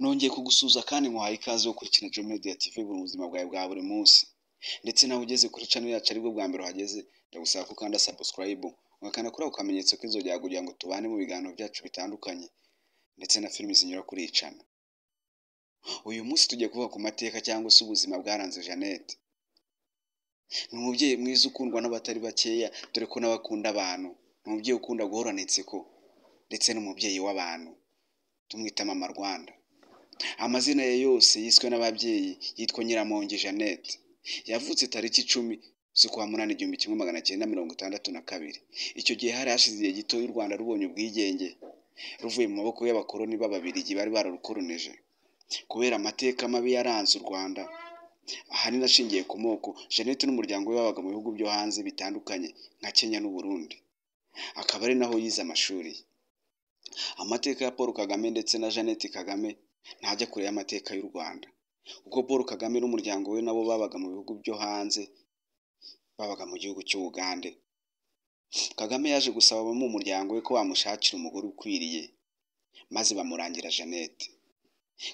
nongeye kugusuhuza kandi nkuhaye ikaze wo gukora ikintu Media TV mu buzima bwawe bwa buri munsi ndetse nawe ugeze kuri channel yacu aribwo bwa mbere uhageze ndagusaba ko ukanda subscribe ugakanda kuri ako kamenyetso k'inzogera kugira ngo tubane mu biganiro byacu bitandukanye ndetse na filimi zinyura kuri iyi channel uyu munsi tugiye kuvuga ku mateka cyangwa se ubuzima bwaranze Jeannette ni umubyeyi mwiza ukundwa n'abatari bakeya dore ko n'abakunda abantu ni umubyeyi ukunda guhorana inseko ndetse n'umubyeyi w'abantu tumwita mama rwanda amazina ye yose yiswe n'ababyeyi yitwa nyiramongi jeannette yavutse tariki icumi z'ukwa munani igihumbi kimwe magana cyenda mirongo itandatu na kabiri icyo gihe hari hashize igihe gito y'u rwanda rubonye ubwigenge ruvuye mu maboko y'abakoloni b'ababirigi bari bararukoronije kubera amateka mabi yaranze u rwanda ahanini ashingiye ku moko jeannette n'umuryango we babaga mu bihugu byo hanze bitandukanye nka kenya n'uburundi akaba ari naho yize amashuri ye amateka ya paul kagame ndetse na jeannette kagame ntajya kure y'amateka y'u rwanda kuko paul kagame n'umuryango we nabo babaga mu bihugu byo hanze babaga mu gihugu cy'ubugande kagame yaje gusaba abo mu muryango we ko bamushakira umugore ukwiriye maze bamurangira jeannette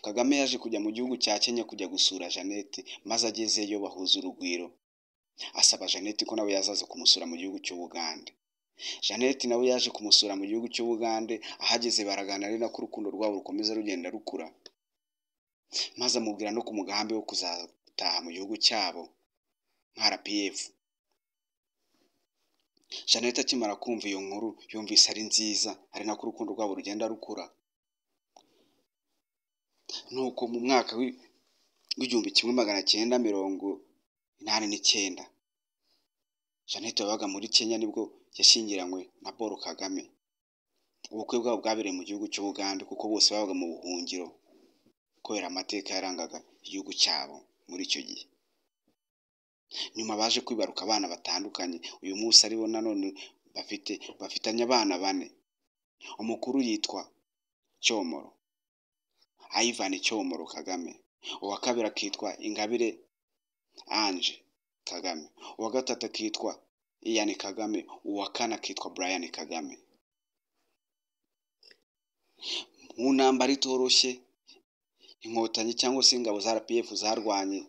kagame yaje kujya mu gihugu cya kenya kujya gusura jeannette maze agezeyo bahuza urugwiro asaba jeannette ko nawe yazaza kumusura mu gihugu cy'ubugande jeannette nawe yaje kumusura mu gihugu cy'ubugande ahageze baraganira ari nako urukundo rwabo rukomeza rugenda rukura maze amubwira no ku mugambi wo kuzataha mu gihugu cyabo nka rpf jeannette akimara kumva iyo nkuru yumvise ari nziza ari nako urukundo rwabo rugenda rukura nuko mu mwaka w'igihumbi kimwe magana cyenda mirongo inani n'icyenda jeannette wabaga muri kenya nibwo yashyingiranywe na paul kagame ubukwe bwabo bwabereye mu gihugu cy'ubugande kuko bose babaga mu buhungiro kubera amateka yarangaga igihugu cyabo muri icyo gihe nyuma baje kwibaruka abana batandukanye uyu munsi aribo nanone bafite bafitanye abana bane umukuru yitwa cyomoro Ivan Cyomoro Kagame uwa kabiri akitwa Ingabire Ange Kagame uwa gatatu akitwa Ian Kagame uwa kane akitwa Brian Kagame mu ntambara itoroshye inkotanyi cyangwa se ingabo za RPF zarwanye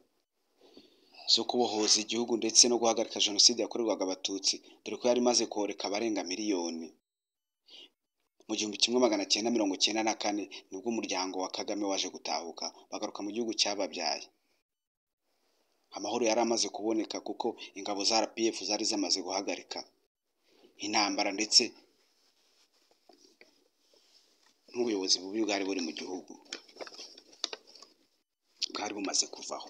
zo kubohoza igihugu ndetse no guhagarika jenoside yakorerwaga abatutsi dore ko yari imaze koreka abarenga miliyoni mu gihumbi kimwe magana cyenda mirongo cyenda na kane nibwo umuryango wa kagame waje gutahuka bagaruka mu gihugu cyababyaye amahoro yari amaze kuboneka kuko ingabo za rpf zari zamaze guhagarika intambara ndetse n'ubuyobozi bubi bwari buri mu gihugu bwari bumaze kuvaho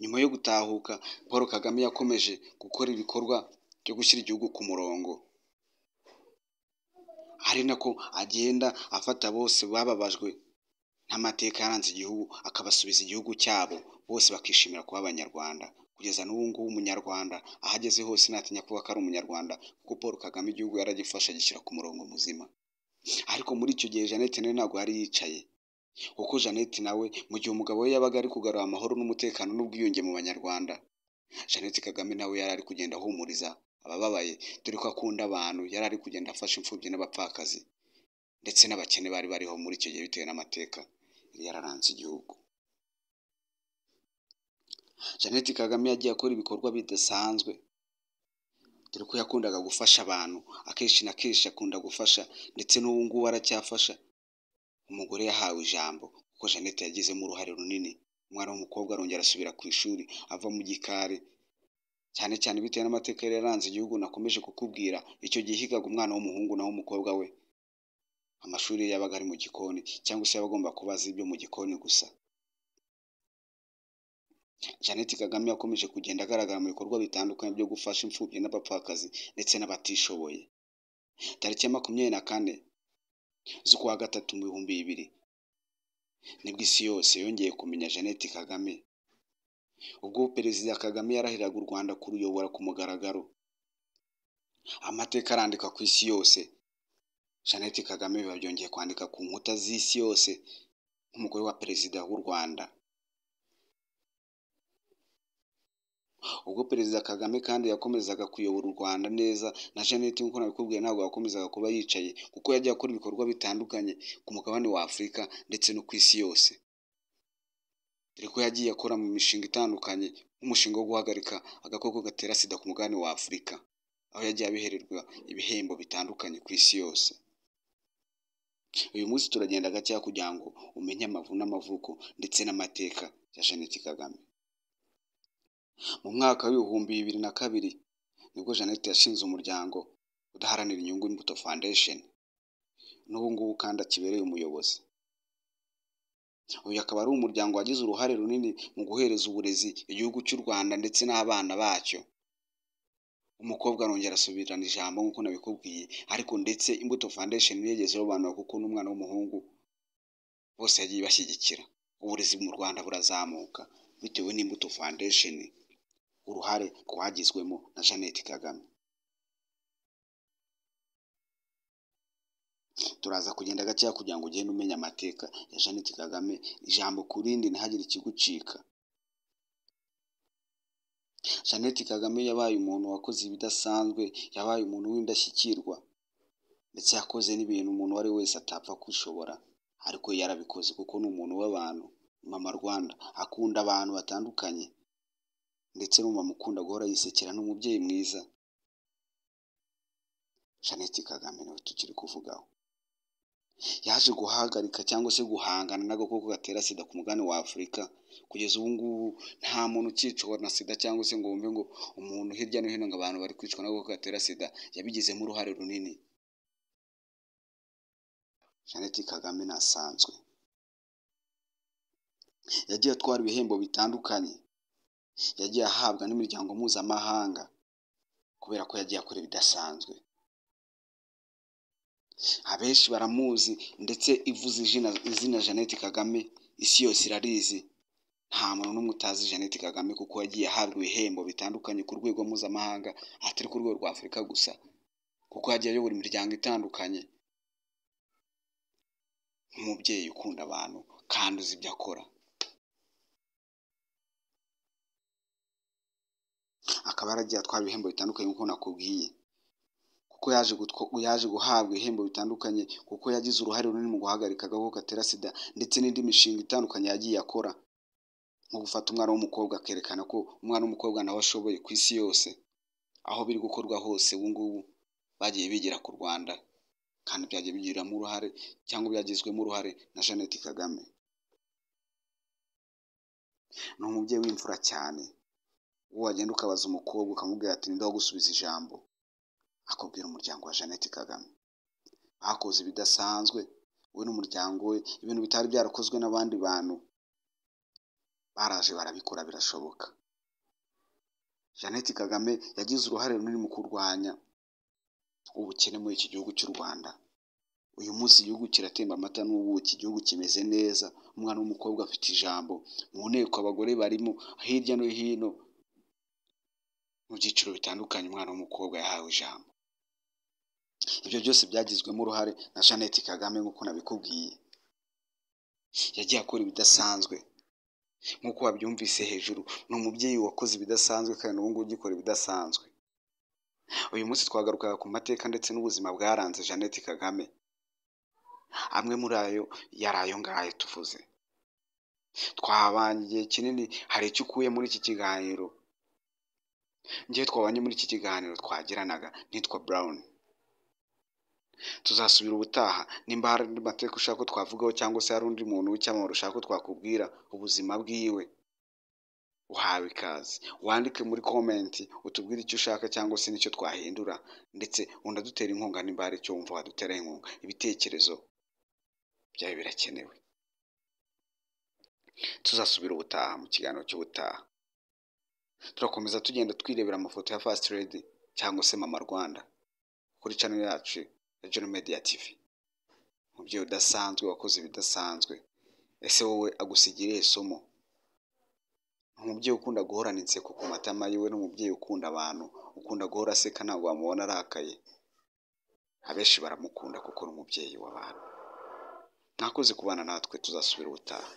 nyuma yo gutahuka paul kagame yakomeje gukora ibikorwa byo gushyira igihugu ku murongo ari nako agenda afata bose bababajwe n'amateka yaranze igihugu akabasubiza igihugu cyabo bose bakishimira kuba abanyarwanda kugeza n'ubu ngubu umunyarwanda aho ageze hose ntatinya kuba ko ari umunyarwanda kuko paul kagame igihugu yaragifasha agishyira ku murongo muzima ariko muri icyo gihe jeannette nawe ntabwo yari yicaye kuko jeannette nawe mu gihe umugabo we yabaga ari kugarura amahoro n'umutekano n'ubwiyunge mu banyarwanda jeannette kagame nawe yari ari kugenda ahumuriza abababaye dore ko akunda abantu yari ari kugenda afasha imfubyi n'abapfakazi ndetse n'abakene bari bariho muri icyo gihe bitewe n'amateka yari yararanze igihugu jeannette kagame yagiye akora ibikorwa bidasanzwe dore ko yakundaga gufasha abantu akenshi na kenshi akunda gufasha ndetse n'ubu ngubu aracyafasha umugore yahawe ijambo kuko jeannette yagizemo uruhare runini umwana w'umukobwa arongera asubira ku ishuri ava mu gikari cyane cyane bitewe n'amateka yari yaranze igihugu nakomeje kukubwira icyo gihe higaga umwana w'umuhungu naho umukobwa we amashuri ye yabaga ari mu gikoni cyangwa se yaba agomba kuba azi ibyo mu gikoni gusa jeannette kagame yakomeje kugenda agaragara mu bikorwa bitandukanye byo gufasha imfubyi n'abapfakazi ndetse n'abatishoboye tariki ya makumyabiri na kane z'ukwa gatatu mu bihumbi bibiri nibwo isi yose yongeye kumenya jeannette kagame ubwo perezida kagame yarahiraga u rwanda kuruyobora ku mugaragaro amateka arandika ku isi yose jeannette kagame biba byongeye kwandika ku nkuta z'isi yose nk'umugore wa perezida w'u rwanda ubwo perezida kagame kandi yakomezaga kuyobora u rwanda neza na jeannette nk'uko nabikubwiye ntabwo yakomezaga kuba yicaye kuko yajya akora ibikorwa bitandukanye ku mugabane wa afurika ndetse no ku isi yose dore ko yagiye akora mu mishinga itandukanye nk'umushinga wo guhagarika agakoko gatera sida ku mugabane wa afurika aho yagiye abihererwa ibihembo bitandukanye ku isi yose uyu munsi turagenda gakeya kugira ngo umenye amavu n'amavuko ndetse n'amateka ya jeannette kagame mu mwaka w'ibihumbi bibiri na kabiri nibwo jeannette yashinze umuryango udaharanira inyungu imbuto foundation n'ubu ngubu kandi akibereye umuyobozi uyu akaba ari umuryango wagize uruhare runini mu guhereza uburezi igihugu cy'u rwanda ndetse n'abana bacyo umukobwa arongera asubirana ijambo nk'uko nabikubwiye ariko ndetse imbuto foundation ntiyigeze irobanura kuko n'umwana w'umuhungu bose yagiye bashyigikira uburezi mu rwanda burazamuka bitewe n'imbuto foundation uruhare rwagizwemo na jeannette kagame turaza kugenda gakeya kugira ngo ugende umenya amateka ya jeannette kagame ijambo ku rindi ntihagire ikigucika jeannette kagame yabaye umuntu wakoze ibidasanzwe yabaye umuntu w'indashyikirwa ndetse yakoze n'ibintu umuntu uwo ari wese atapfa kwishobora ariko yarabikoze kuko ni umuntu w'abantu mama rwanda akunda abantu batandukanye ndetse n'umumama ukunda guhora yisekera n'umubyeyi mwiza jeannette kagame nawe tukiri kuvugaho yaje guhagarika cyangwa se guhangana n'agakoko gatera sida ku mugabane wa afurika kugeza ubu ngubu nta muntu ukicwa na sida cyangwa se ngo wumve ngo umuntu hirya no hino ngo abantu bari kwicwa n'agakoko gatera sida yabigizemo uruhare runini jeannette kagame ntasanzwe yagiye atwara ibihembo bitandukanye yagiye ahabwa n'imiryango mpuzamahanga kubera ko yagiye akora ibidasanzwe abenshi baramuzi ndetse ivuze izina izina jeannette kagame isi yose irarizi nta muntu n'umwe utazi jeannette kagame kuko yagiye ahabwa ibihembo bitandukanye ku rwego mpuzamahanga atari ku rwego rwa afurika gusa kuko yagiye ayobora imiryango itandukanye nk'umubyeyi ukunda abantu kandi uzi ibyo akora akaba yaragiye atwara ibihembo bitandukanye nk'uko nakubwiye kuko yaje yaje guhabwa ibihembo bitandukanye kuko yagize uruhare runini mu guhagarika agakoko gatera sida ndetse n'indi mishinga itandukanye yagiye akora nko gufata umwana w'umukobwa akerekana ko umwana w'umukobwa nawe ashoboye ku isi yose aho biri gukorwa hose ubu ngubu bagiye bigira ku rwanda kandi byagiye bigiramo uruhare cyangwa byagizwemo uruhare na jeannette kagame ni umubyeyi w'imfura cyane uwo wagenda ukabaza umukobwa ukamubwira ati ndaho gusubiza ijambo akubwira umuryango wa jeannette kagame bakoze ibidasanzwe we n'umuryango we ibintu bitari byarakozwe n'abandi bantu baraje barabikora birashoboka jeannette kagame yagize uruhare runini mu kurwanya ubukene muri iki gihugu cy'u rwanda uyu munsi igihugu kiratemba amata n'ubuki igihugu kimeze neza umwana w'umukobwa afite ijambo mu nteko abagore barimo hirya no hino mu byiciro bitandukanye umwana w'umukobwa yahawe ijambo ibyo byose byagizwemo uruhare na jeannette kagame nk'uko nabikubwiye yagiye akora ibidasanzwe nk'uko wabyumvise hejuru ni umubyeyi wakoze ibidasanzwe kandi n'ubu ngubu ugikora ibidasanzwe uyu munsi twagarukaga ku mateka ndetse n'ubuzima bwaranze jeannette kagame amwe muri ayo yari ayo ngayo tuvuze twabanye igihe kinini hari icyo ukuye muri iki kiganiro ngewe twabanye muri iki kiganiro twagiranaga nitwa burawuni tuzasubira ubutaha nimba hari andi mateka ushaka ko twavugaho cyangwa se hari undi muntu w'icyamamare ushaka ko twakubwira ubuzima bwiwe uhawe ikaze wandike muri komenti utubwire icyo ushaka cyangwa se n'icyo twahindura ndetse unadutera inkunga nimba hari icyo wumva wadutera inkunga ibitekerezo byawe birakenewe tuzasubira ubutaha mu kiganiro cy'ubutaha turakomeza tugenda twirebera amafoto ya fast redi cyangwa se mama rwanda kuri channel yacu ya John Media TV umubyeyi udasanzwe wakoze ibidasanzwe ese wowe agusigira irihe somo umubyeyi ukunda guhorana inseko ku matama yiwe n'umubyeyi ukunda abantu ukunda guhora aseka ntabwo wamubona arakaye abenshi baramukunda kuko ni umubyeyi w'abantu mwakoze kubana natwe tuzasubira ubutaha